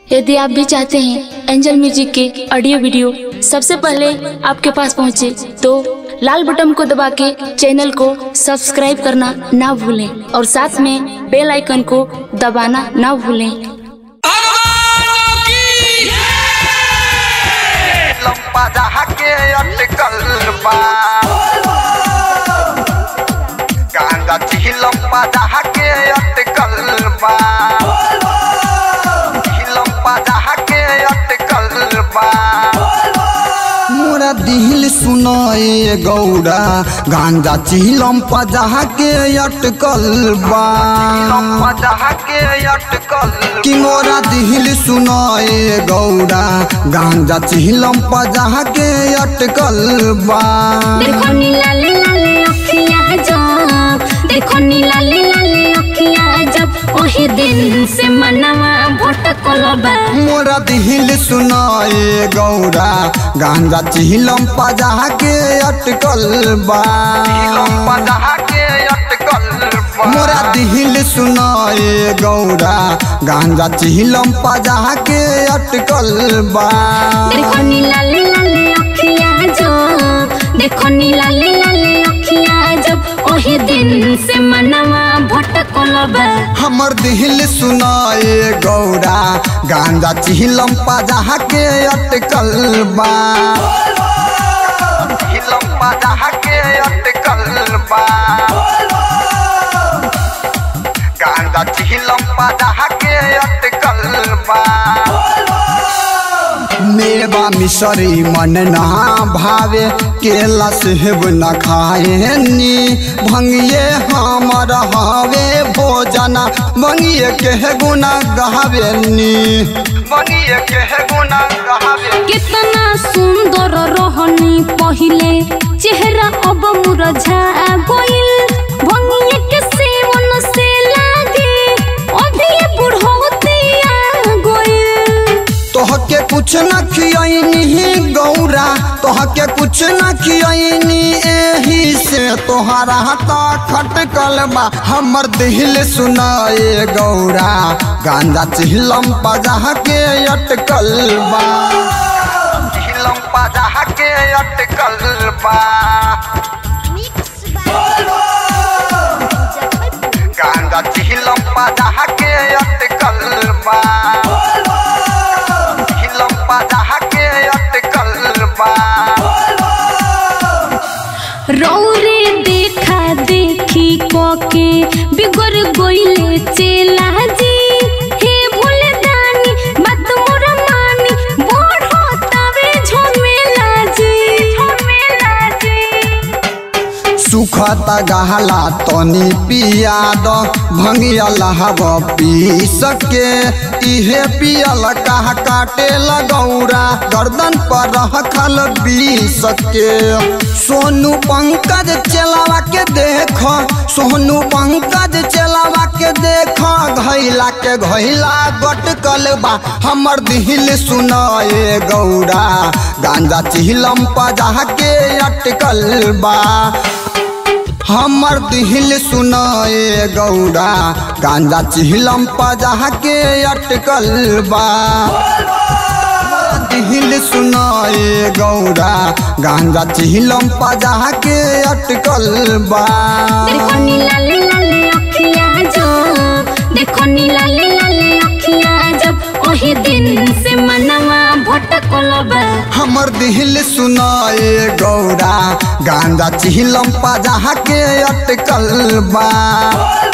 यदि आप भी चाहते हैं एंजल म्यूजिक के ऑडियो वीडियो सबसे पहले आपके पास पहुंचे तो लाल बटन को दबा के चैनल को सब्सक्राइब करना ना भूलें और साथ में बेल आइकन को दबाना ना भूलें लंबा जहा के अटकल बा गांजा ची लंबा जहा के अटकल बा ची लंबा जहा के अटकल बा मोरा दिल सुनाए गौरा गांजा चिलम पजा के अटकल बा लंबा जहा के अटकल कि मोरा दिल सुनाए गौरा गांजा चिलम पजा के अटकल बा देखो नी लाले लाले अखियाँ जब देखो नी लाले लाले अखियाँ जब ओही दिन से मनवा भटकल बा मोरा दिल सुनाए गौरा गांजा चिलम पजा के अटकल बा लंबा जहा के अटकल बा मोरा दिल सुनाए गौरा गांजा चिलम पजा के अटकल बा देखो नी लाले लाले अखियाँ जब देखो नी लाले लाले अखियाँ जब ओही दिन से मनवा भटकल बा हमर दिल सुनाए गौरा गांजा चिलम पजा के अटकल बा लंबा जहा के अटकल बा गांजा ची लंबा जहा के अटकल बा मेवा मिसरी मन ना भावे केला सेब न खाए नी भंगिए हमर हावे भोजना भंगिए के गुना गावे नी बनिए के गुना गहावे कितना सुंदर रहनी पहिले चेहरा अब मुरझा गइल भंगिए के सेवन से लागे अभी बुढ़ौतिया गइल तोहके कुछ न खियनी गौरा तोहके कुछ न खियनी एही से तोहरा हता खटकल बा हमर दिल सुनाए गौरा गांजा चिहलम पजा के अटकल बा लंबा जहा के अटकल बा गांजा ची लंबा जहा के अटकल बा लंबा जहा के अटकल बा रौरे देखा देखी कोके बिगड़ गइले चेला जी हे भोले दानी बात मोर मानी बढ़ो तवे झमेला जी झमेला जी सुखत गहला तनी पिया द भंगिया लहब पी सके इहे पियल कहा काटे लगौरा गर्दन पर रखल पी सके सोनू पंकज चलावा के देख सोनू पंकज चलावा के देख घैला के घैला गटकल बा हमर दिल सुनाए गौरा गांजा चिलम पजा के अटकल बा हमर दिल सुनाए गौरा गांजा चिहलम पजा के अटकल बा दिल सुनाए गौरा गांजा चिहलम पजा के अटकल बा देखो नी लाले लाले अखियाँ जब देखो नी लाले लाले अखियाँ जब ओही दिन से मनवा भटकल बा हमर दिल सुनाए गौरा गांजा चिहलम पजा के अटकल बा